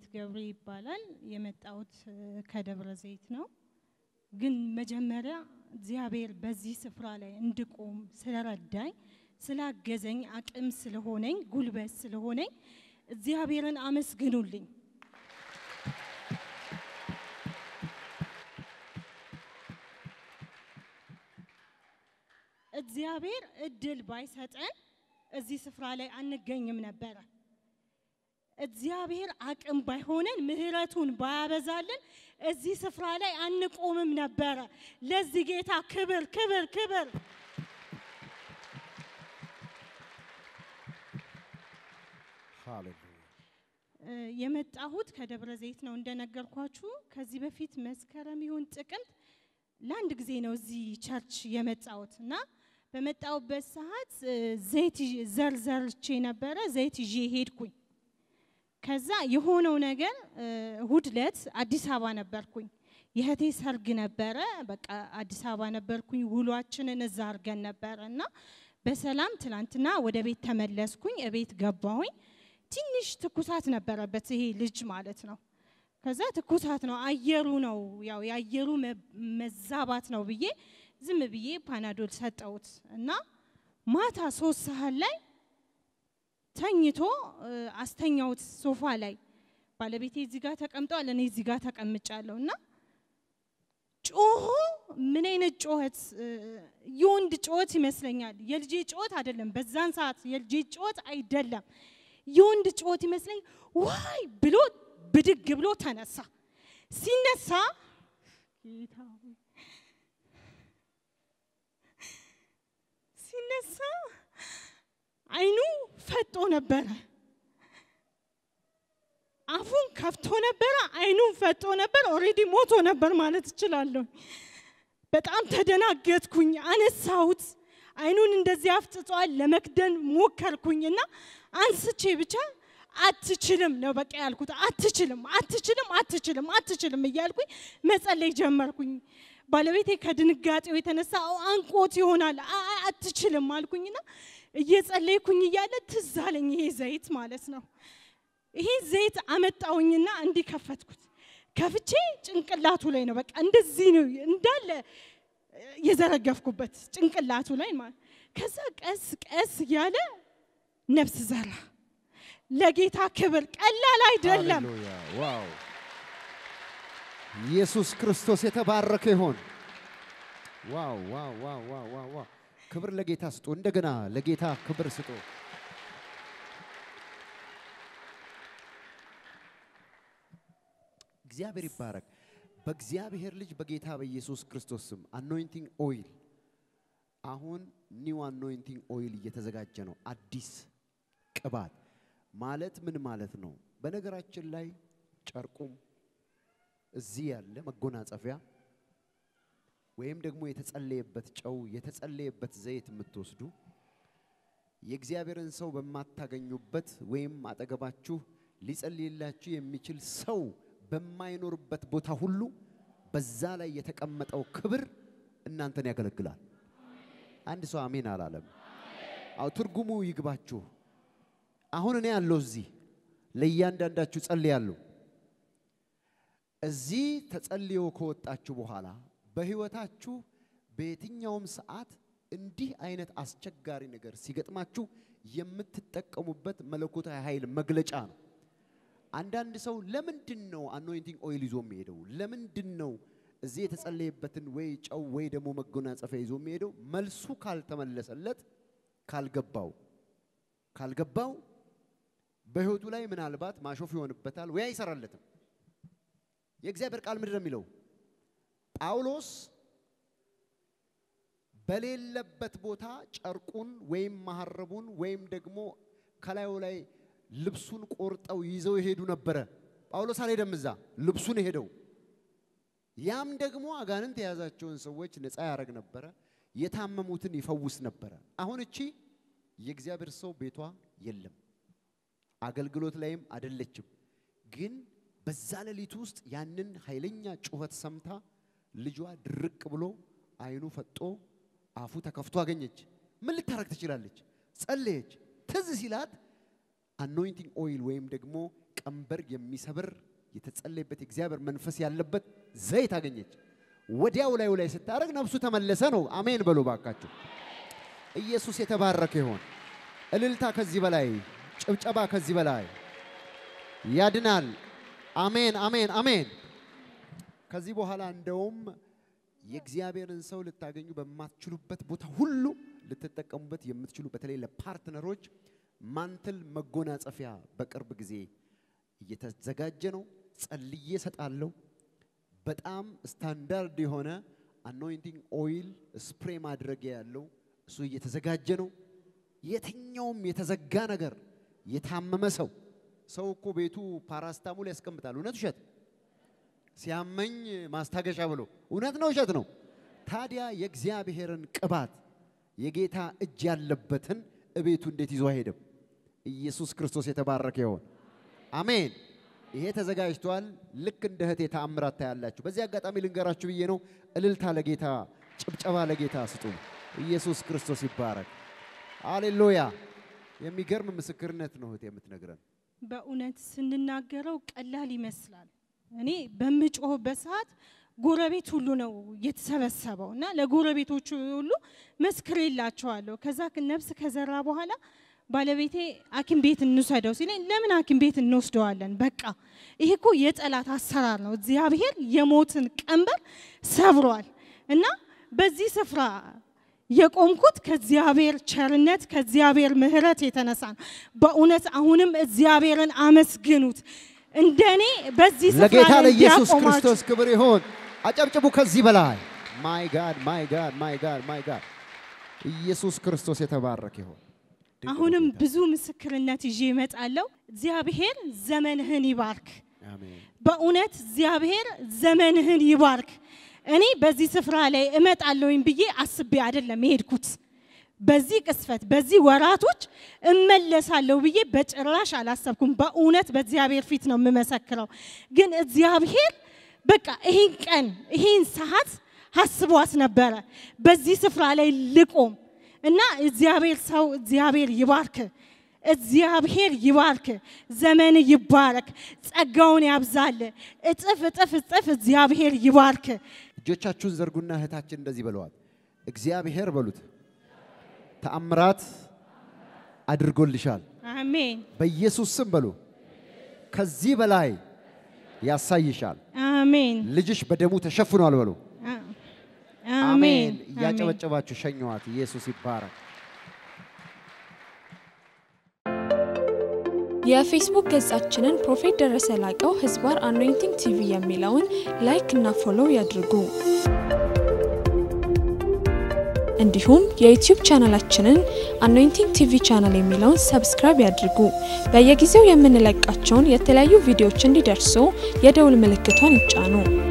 ገብሬ ይባላል። የመጣሁት እ፣ ከደብረ ዘይት ነው። ግን መጀመሪያ እግዚአብሔር በዚህ ስፍራ ላይ እንድቆም ስለረዳኝ፣ ስላገዘኝ፣ አቅም ስለሆነኝ፣ ጉልበት ስለሆነኝ እግዚአብሔርን አመስግኑልኝ። እግዚአብሔር እድል ባይሰጠን እዚህ ስፍራ ላይ አንገኝም ነበረ። እግዚአብሔር አቅም ባይሆነን ምሕረቱን ባያበዛልን እዚህ ስፍራ ላይ አንቆምም ነበረ። ለዚህ ጌታ ክብር ክብር ክብር። ሃሌሉያ እ፣ የመጣሁት ከደብረ ዘይት ነው እንደነገርኳችሁ። ከዚህ በፊት መስከረም ይሁን ጥቅምት ለአንድ ጊዜ ነው እዚህ ቸርች የመጣሁት እና በመጣሁበት ሰዓት እ፣ ዘይት ይዤ- ዘር ዘርቼ ነበረ። ዘይት ይዤ ሄድኩኝ። ከዛ የሆነው ነገር እ፣ እሁድ ዕለት አዲስ አበባ ነበርኩኝ። የእህቴ ሰርግ ነበረ። በቃ አዲስ አበባ ነበርኩኝ። ውሏችንን እዛ አድርገን ነበረ እና በሰላም ትላንትና ወደ ቤት ተመለስኩኝ። እቤት ገባሁኝ። ትንሽ ትኩሳት ነበረበት ይሄ ልጅ ማለት ነው። ከዛ ትኩሳት ነው አየሩ ነው ያው የአየሩ መ- መዛባት ነው ብዬ ዝም ብዬ ፓናዶል ሰጠሁት እና ማታ ሶስት ሰዓት ላይ ተኝቶ እ፣ አስተኛውት ሶፋ ላይ ባለቤቴ እዚህ ጋር ተቀምጧል፣ እኔ እዚህ ጋር ተቀምጫለሁ እና ጮሆ ምን አይነት ጮኸት እ፣ የወንድ ጮኸት ይመስለኛል። የልጄ ጮኸት አይደለም፣ በዛን ሰዓት የልጄ ጮኸት አይደለም፣ የወንድ ጮኸት ይመስለኝ ዋይ ብሎ ብድግ ብሎ ተነሳ። ሲነሳ ጌታ ሆይ፣ ሲነሳ አይኑ ፈጦ ነበረ። አፉን ከፍቶ ነበረ። አይኑን ፈጦ ነበር። ኦልሬዲ ሞቶ ነበር ማለት እችላለሁ። በጣም ተደናገጥኩኝ። አነሳሁት። አይኑን እንደዚህ አፍጥጧል። ለመክደን ሞከርኩኝና አንስቼ ብቻ አትችልም ነው በቃ ያልኩት። አትችልም፣ አትችልም፣ አትችልም፣ አትችልም እያልኩኝ መጸለይ ጀመርኩኝ። ባለቤቴ ከድንጋጤው የተነሳ "አዎ፣ አንቆት ይሆናል አ- አ- አትችልም አልኩኝና እየጸለይኩኝ እያለ ትዝ አለኝ ይሄ ዘይት ማለት ነው። ይሄ ዘይት አመጣውኝና እንዲህ ከፈትኩት። ከፍቼ ጭንቅላቱ ላይ ነው በቃ እንደዚህ ነው እንዳለ የዘረገፍኩበት ጭንቅላቱ ላይ ማለት ከዛ ቀስ ቀስ እያለ ነፍስ ዘራ። ለጌታ ክብር ቀላል አይደለም። ሃሌሉያ ዋው ኢየሱስ ክርስቶስ የተባረከ ይሆን። ዋው ዋው ዋው ዋው ዋው ዋው ክብር ለጌታ ስጡ። እንደገና ለጌታ ክብር ስጡ። እግዚአብሔር ይባረክ። በእግዚአብሔር ልጅ በጌታ በኢየሱስ ክርስቶስ ስም አኖይንቲንግ ኦይል አሁን ኒው አኖይንቲንግ ኦይል እየተዘጋጀ ነው። አዲስ ቅባት ማለት ምን ማለት ነው? በነገራችን ላይ ጨርቁም እዚህ ያለ መጎናጸፊያ ወይም ደግሞ የተጸለየበት ጨው፣ የተጸለየበት ዘይት የምትወስዱ የእግዚአብሔርን ሰው በማታገኙበት ወይም አጠገባችሁ ሊጸልይላችሁ የሚችል ሰው በማይኖርበት ቦታ ሁሉ በዛ ላይ የተቀመጠው ክብር እናንተን ያገለግላል። አንድ ሰው አሜን አላለም? አው ትርጉሙ ይግባችሁ። አሁን እኔ ያለው እዚህ ለእያንዳንዳችሁ ጸልያለሁ። እዚህ ተጸልዮ ከወጣችሁ በኋላ በህይወታችሁ በየትኛውም ሰዓት እንዲህ አይነት አስቸጋሪ ነገር ሲገጥማችሁ የምትጠቀሙበት መለኮታዊ ኃይል መግለጫ ነው። አንዳንድ ሰው ለምንድን ነው አኖይንቲንግ ኦይል ይዞ የሚሄደው? ለምንድን ነው እዚህ የተጸለየበትን ወይ ጨው ወይ ደግሞ መጎናጸፊያ ይዞ የሚሄደው? መልሱ ካልተመለሰለት ካልገባው ካልገባው በህይወቱ ላይ ምናልባት ማሾፍ ይሆንበታል ወይ አይሰራለትም። የእግዚአብሔር ቃል ምንድን ነው የሚለው? ጳውሎስ በሌለበት ቦታ ጨርቁን ወይም መሐረቡን ወይም ደግሞ ከላዩ ላይ ልብሱን ቆርጠው ይዘው ይሄዱ ነበረ። ጳውሎስ አልሄደም እዛ፣ ልብሱን ሄደው ያም ደግሞ አጋንንት የያዛቸውን ሰዎች ነፃ ያደረግ ነበረ። የታመሙትን ይፈውስ ነበረ። አሁን እቺ የእግዚአብሔር ሰው ቤቷ የለም፣ አገልግሎት ላይም አደለችም። ግን በዛ ሌሊት ውስጥ ያንን ኃይለኛ ጩኸት ሰምታ ልጇ ድርቅ ብሎ አይኑ ፈጦ አፉ ተከፍቶ አገኘች። ምን ልታረግ ትችላለች? ጸለየች። ትዝ ሲላት አኖይንቲንግ ኦይል ወይም ደግሞ ቀንበር የሚሰብር የተጸለየበት የእግዚአብሔር መንፈስ ያለበት ዘይት አገኘች። ወዲያው ላዩ ላይ ስታደርግ ነፍሱ ተመለሰ ነው። አሜን በሉ ባካችሁ። ኢየሱስ የተባረከ ይሆን። እልልታ ከዚህ በላይ ጭብጨባ ከዚህ በላይ ያድናል። አሜን አሜን አሜን። ከዚህ በኋላ እንደውም የእግዚአብሔርን ሰው ልታገኙ በማትችሉበት ቦታ ሁሉ ልትጠቀሙበት የምትችሉ በተለይ ለፓርትነሮች ማንትል መጎናጸፊያ በቅርብ ጊዜ እየተዘጋጀ ነው። ጸልዬ እሰጣለሁ። በጣም ስታንዳርድ የሆነ አኖይንቲንግ ኦይል ስፕሬ ማድረጊያ ያለው እሱ እየተዘጋጀ ነው። የትኛውም የተዘጋ ነገር የታመመ ሰው ሰው እኮ ቤቱ ፓራስታሙል ያስቀምጣል። እውነት ውሸት? ሲያመኝ ማስታገሻ ብሎ እውነት ነው ውሸት ነው? ታዲያ የእግዚአብሔርን ቅባት የጌታ እጅ ያለበትን እቤቱ እንዴት ይዞ አይሄድም? ኢየሱስ ክርስቶስ የተባረከ ይሆን። አሜን። ይሄ ተዘጋጅቷል። ልክ እንደ እህቴ ተአምራት ታያላችሁ። በዚህ አጋጣሚ ልንገራችሁ ብዬ ነው። እልልታ ለጌታ፣ ጭብጨባ ለጌታ ስጡ። ኢየሱስ ክርስቶስ ይባረክ። አሌሉያ። የሚገርም ምስክርነት ነው እህቴ የምትነግረን። በእውነት ስንናገረው ቀላል ይመስላል። እኔ በምጮህበት ሰዓት ጎረቤት ሁሉ ነው የተሰበሰበው እና ለጎረቤቶቹ ሁሉ መስክሬላቸዋለሁ። ከዛ ነፍስ ከዘራ በኋላ ባለቤቴ ሐኪም ቤት እንውሰደው ሲለኝ ለምን ሐኪም ቤት እንወስደዋለን? በቃ ይሄ እኮ የጠላት አሰራር ነው። እግዚአብሔር የሞትን ቀንበር ሰብሯል እና በዚህ ስፍራ የቆምኩት ከእግዚአብሔር ቸርነት ከእግዚአብሔር ምሕረት የተነሳ ነው። በእውነት አሁንም እግዚአብሔርን አመስግኑት። እንደኔ በዚህ ስፍራ ለጌታ ላይ ለኢየሱስ እንዲያቆማችሁ ክርስቶስ ክብር ይሆን። አጨብጭቡ ከዚህ በላይ ማይ ጋድ ማይ ጋድ ማይ ጋድ ማይ ጋድ ኢየሱስ ክርስቶስ የተባረከ ይሆን። ድንቅ ነው አሁንም ጌታ። ብዙ ምስክርነት ይዤ እመጣለሁ። እግዚአብሔር ዘመንህን ይባርክ። አሜን በእውነት እግዚአብሔር ዘመንህን ይባርክ። እኔ በዚህ ስፍራ ላይ እመጣለሁኝ ብዬ አስቤ አይደለም የሄድኩት። በዚህ ቅስፈት በዚህ ወራቶች እመለሳለሁ ብዬ በጭራሽ አላሰብኩም። በእውነት በእግዚአብሔር ፊት ነው የምመሰክረው። ግን እግዚአብሔር በቃ ይህን ቀን ይህን ሰዓት አስቧት ነበረ በዚህ ስፍራ ላይ ልቆም እና እግዚአብሔር ሰው እግዚአብሔር ይባርክ እግዚአብሔር ይባርክ፣ ዘመን ይባረክ፣ ጸጋውን ያብዛል። እጥፍ እጥፍ እጥፍ እግዚአብሔር ይባርክ። እጆቻችሁን ዘርጉና እህታችን እንደዚህ ብለዋል። እግዚአብሔር በሉት ተአምራት አድርጎልሻል። አሜን በኢየሱስ ስም በሉ ከዚህ በላይ ያሳይሻል። አሜን ልጅሽ በደሙ ተሸፍኗል በሉ። አ- አሜን። አሜን እያጨበጨባችሁ ሸኘዋት። ኢየሱስ ይባረክ። የፌስቡክ ገጻችንን ፕሮፌት ደረሰ ላቀው ህዝባር አኖይንቲንግ ቲቪ የሚለውን ላይክ እና ፎሎው ያድርጉ። እንዲሁም የዩቲዩብ ቻናላችንን አኖይንቲንግ ቲቪ ቻናል የሚለውን ሰብስክራይብ ያድርጉ። በየጊዜው የምንለቃቸውን የተለያዩ ቪዲዮዎች እንዲደርሱ የደውል ምልክቷን ይጫኑ።